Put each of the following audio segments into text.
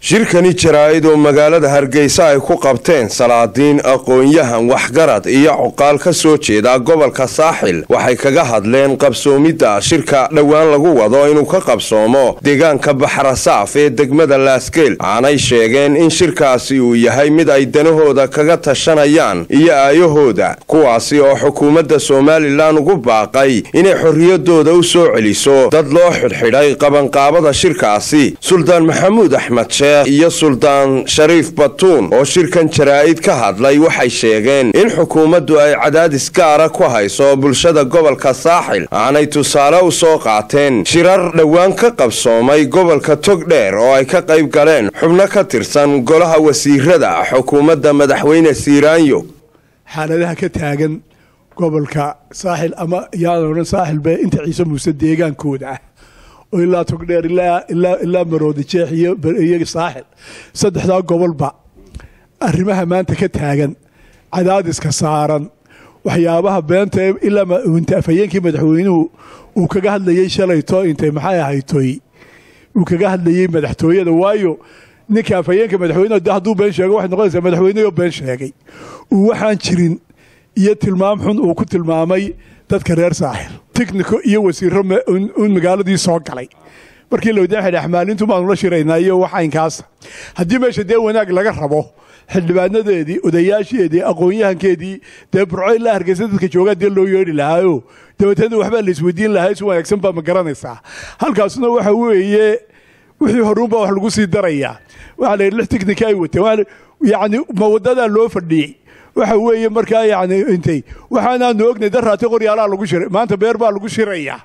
shirkani jaraa'id oo magaalada hargeysa ay ku qabteen salaadiin aqoon-yahan waxgarad iyo cuqaal ka soo jeeda gobolka saaxil waxay kaga hadleen qabsoomidda shirka dhowaan lagu wado inuu ka qabsoomo deegaanka baxrasaaf ee degmada laaskeel waxaanay sheegeen in shirkaasi uu yahay mid ay danahooda kaga tashanayaan iyo aayahooda kuwaasi oo xukuumadda somalilan ugu baaqay inay xorriyadooda u soo celiso dad loo xidhxidhay qabanqaabada shirkaasi suldaan maxamuud axmed sheekh iyo suldaan shariif batuun oo shirkan jaraa'id ka hadlay waxay sheegeen in xukuumaddu ay cadaadis gaara ku hayso bulshada gobolka saaxil aanay tusaale u soo qaateen shirar dhowaan ka qabsoomay gobolka togdheer oo ay ka qayb galeen xubno ka tirsan golaha wasiirada xukuumadda madaxweyne siiraanyo xaaladaha ka taagan gobolka saaxil ama yaadan odhan saaxilba inta ciise muuse deegaankooda ah oo ilaa togdheer ilaa maroodi jeex iyo saaxil saddexdaa gobolba arrimaha maanta ka taagan cadaadiska saaran waxyaabaha beenta ilaa afhayeenkii madaxweynuhu uu kaga hadlayey shalayto intay maxay ahaytoy uu kaga hadlayey madaxtooyada waayo ninka afhayeenka madaxweyne hadduu been sheego waxay noqonaysaa madaxweynehoo been sheegay uu waxaan jirin iyo tilmaam xun uu ku tilmaamay dadka reer saaxil tichnico iyo wasiiro un magaaladii soo galay markii la wadaxidh axmaalintu baanu la shiraynaa iyo waxaynkaasa haddii meesha dee wanaag laga rabo xildhibaanadeedii odayaasheedii aqoon-yahankeedii dee burco ilaa hargeysa dadka joogaa dee loo yeedhi lahaayo dabateedna waxbaa la isweydiin lahaa si wanaagsan baa ma garanaysaa halkaasna waxa weeye wixii horuunbaa wax lagu sii darayaa waxaa la yidhi lix tichnika ay wateen yacni ma wadadaa loo fadhiyey waxa weeye markaa yani intay waxaanaanu ognay daraati qoryaalaa lagu shiray maanta beer baa lagu shirayaa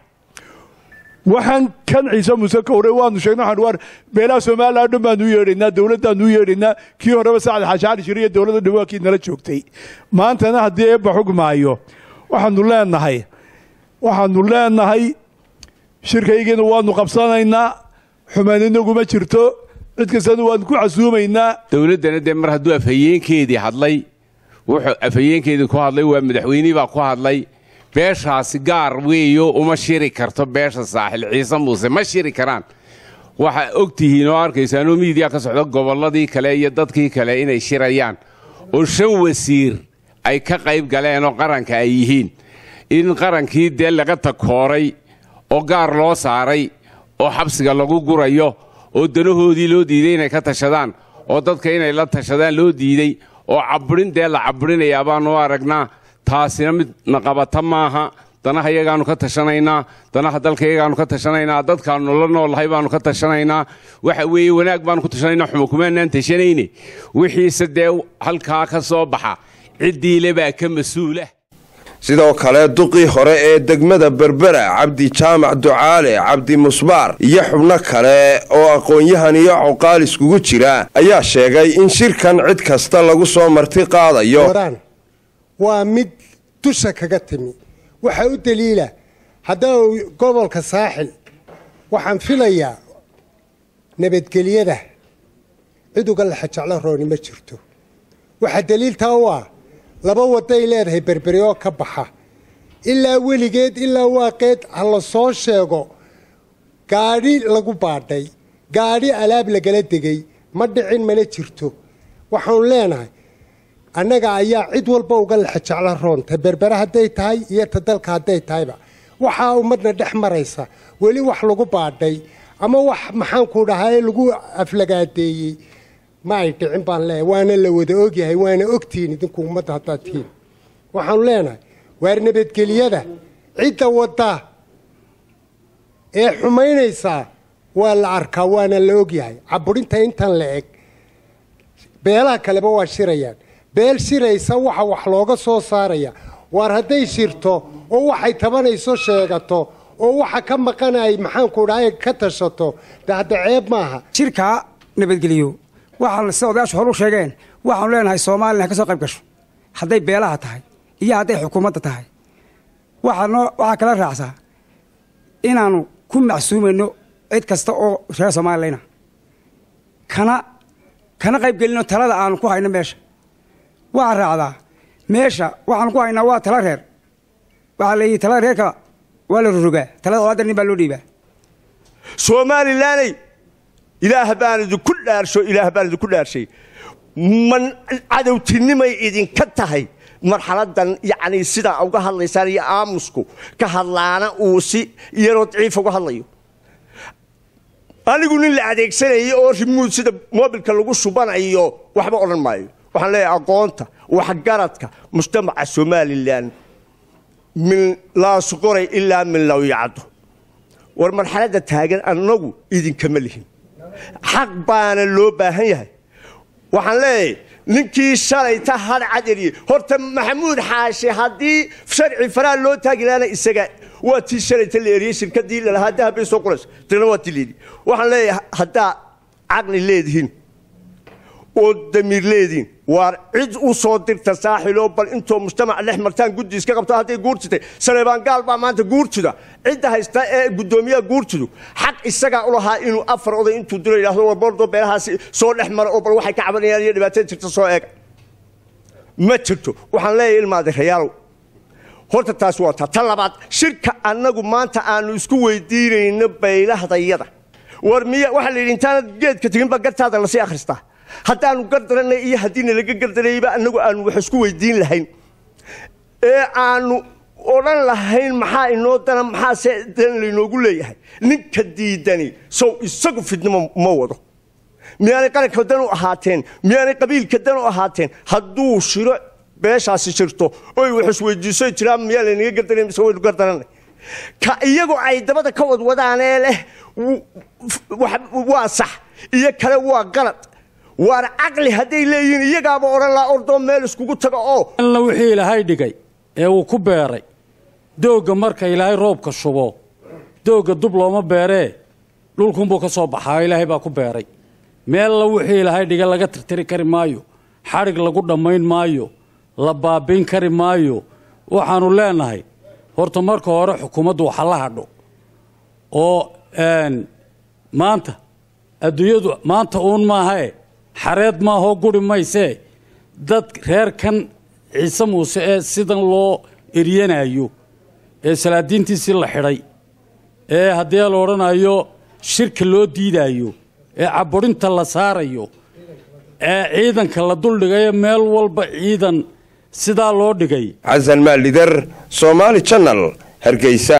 waxaan kan ciise muuse ka hore waanu sheegnay waxaan waar beelaha somalilan dhan baanu u yeedhaynaa dowladdaanu u yeedhaynaa kii horeba sacad xaashaali shir iyo dowladda dhan waa kii nala joogtay maantana haddii eebba xugmaayo waxaanu leenahay waxaanu leenahay shirkaygiina waanu qabsanaynaa xumaan inaguma jirto cid kastana waanu ku casuumaynaa dowladdana dee mar hadduu afhayeenkeedii hadlay wuxuu afhayeenkeedii ku hadlay waa madaxweynihii baa ku hadlay beeshaasi gaar weeyo uma shiri karto beesha saaxil ciise muuse ma shiri karaan waxaa og tihiin oo arkaysaanoo miidiya ka socda gobolladii kale iyo dadkii kale inay shirayaan oo shan wasiir ay ka qayb galeen oo qaranka ay yihiin in qarankii dee laga takooray oo gaar loo saaray oo xabsiga lagu gurayo oo danahoodii loo diiday inay ka tashadaan oo dadka inay la tashadaan loo diiday oo cabbirin dee la cabbirinayaa baanu aragnaa taasina mid naqabata maaha danaha iyagaannu ka tashanaynaa danaha dalka iyagaannu ka tashanaynaa dadkaannu la noolahay baannu ka tashanaynaa waxa weeye wanaag baannu ku tashanaynaa xuma kumaanaan tashanayne wixiise dee halkaa ka soo baxa ciddiile baa ka mas-uula sidoo kale duqii hore ee degmada berbera cabdi jaamac ducaale cabdi musbaar iyo xubno kale oo aqoon-yahan iyo cuqaal iskugu jira ayaa sheegay in shirkan cid kasta lagu soo marti qaadayo waa mid dusha kaga timi waxaa u daliila haddaba gobolka saaxil waxaan filayaa nabadgelyada cid uga laxajeclo rooni ma jirto waxaa daliiltaa u ah laba waday leedahay berberi oo ka baxa ilaa weligeed ilaa waaqeed ha la soo sheego gaadhi lagu baadhay gaadhi alaab lagala degay ma dhicin mana jirto waxaanu leenahay annaga ayaa cid walba uga laxajeclo roonta berbere hadday tahay iyo ta dalka hadday tahayba waxaa ummadna dhex maraysa weli wax lagu baadhay ama wax maxaanku dhahaa lagu aflagaadeeyey ma ay dhicin baan leeyahay waana la wada ogyahay waana ogtihiin idinku ummadda haddaad tihiin waxaanu leenahay waar nabadgeliyada cidda wadda ee xumaynaysaa waa la arkaa waana la ogyahay caburinta intan la eg beelaha kaleba waa shirayaan beel shiraysa waxa wax looga soo saaraya waar hadday shirto oo waxay tabanayso sheegato oo waxa ka maqan ay maxaanku dhahay ka tashato de hadda ceeb maaha shirka nabadgeliyo waxaa sida odayaashu hor u sheegeen waxaanu leenahay soomalilan ka soo qayb gasho hadday beelaha tahay iyo hadday xukuumadda tahay waxaa kala raacsaa inaannu ku macsuumayno cid kasta oo reer soomaalilana kana kana qaybgelino talada aanu ku hayno meesha waxaa raacdaa meesha waxaanu ku haynaa waa tala reer waxaa la yidhi talada reerka waa la rogaa talada olaada nin baa loo dhiibaa somalilaney ilaah baan idinku dhaarsho ilaah baan idinku dhaarshay man cadowtinimay idinka tahay marxaladan yacni sidaa uga hadlaysaan iyo aamusku ka hadlaana uu si yaroo daciifa uga hadlayo anigu nin la adeegsanayay oo rimuud sida moobilka lagu shubanayo waxba odhan maayo waxaan leeyahay aqoonta waxgaradka mujtamaca somalilan min laasuqoray ilaa min lawyacdo war marxaladda taagan annagu idinkama lihin xaq baana loo baahan yahay waxaan leeyahay ninkii shalayta hadh cad eriyey horta maxamuud xaashi haddii sharci faraa loo taagi lahaana isaga waa tii shalayta la eriyey shirkadii lalahaa dahab bay soo qoraysa tirna waa tii leedii waxaan leeyahay haddaa caqli leedihiin oo damiir leediin waar cid u soo dirta saaxiloo bal intoo mujtamac dhex martaan guddi iska qabto hadday guurtitay saleebaan gaal baa maanta guurtida cidda haysta ee guddoomiyaha guurtidu xaq isagaa u lahaa inuu afar oday intuu dilo yidhahdo war boordo beelahaasi soo dhex mara oo bal waxay ka cabanayaan iyo dhibaatada jirta soo eega ma jirto waxaan leeyahay ilmaade rayaalow horta taas waa taa tan labaad shirka annagu maanta aanu isku weydiinayno baylahdayada war miya waxaa la yidhi intaanad geedka tegin baa gartaada lasii akhristaa haddaanu gardaranay iyo haddiina laga gardarayba annagu aanu wax isku weydiin lahayn ee aanu odhan lahayn maxaa inoo dana maxaase dan laynoogu leeyahay ninka diidani sow isagu fidnimo ma wado miyaanay qaranka dan u ahaateen miyaanay qabiilka dan u ahaateen hadduu shiro beeshaasi jirto oy wax isweydiiso jiraan miyaa laynaga gardaray mise waynu gardaranay ka iyagu ay dabada ka wadwadaanee leh waa sax iyo kale waa qalad waar caqli hadday leeyihiin iyagaaba odhan laha ordoo meel iskugu taga oo alla wixii ilaahay dhigay ee uu ku beeray doogga marka ilaahay roobka shubo doogga dub looma beeree dhulkunbuu ka soo baxaa ilaahay baa ku beeray meella wixii ilaahay dhigay laga tirtiri kari maayo xadhig lagu dhammayn maayo la baabiin kari maayo waxaannu leenahay horta marka hore xukuumaddu waxa la hadho oo maanta adduunyadu maanta uun maahae xareed maahoo guri maysee dad reerkan ciise muuse ee sidan loo eryanayo ee salaadiintiisii la xidhay ee haddii la odhanayo shirka loo diidaayo ee caburinta la saarayo ee ciidanka la duldhigayo meel walba ciidan sidaa loo dhigay xasan maalidar soomaali janal hargeysa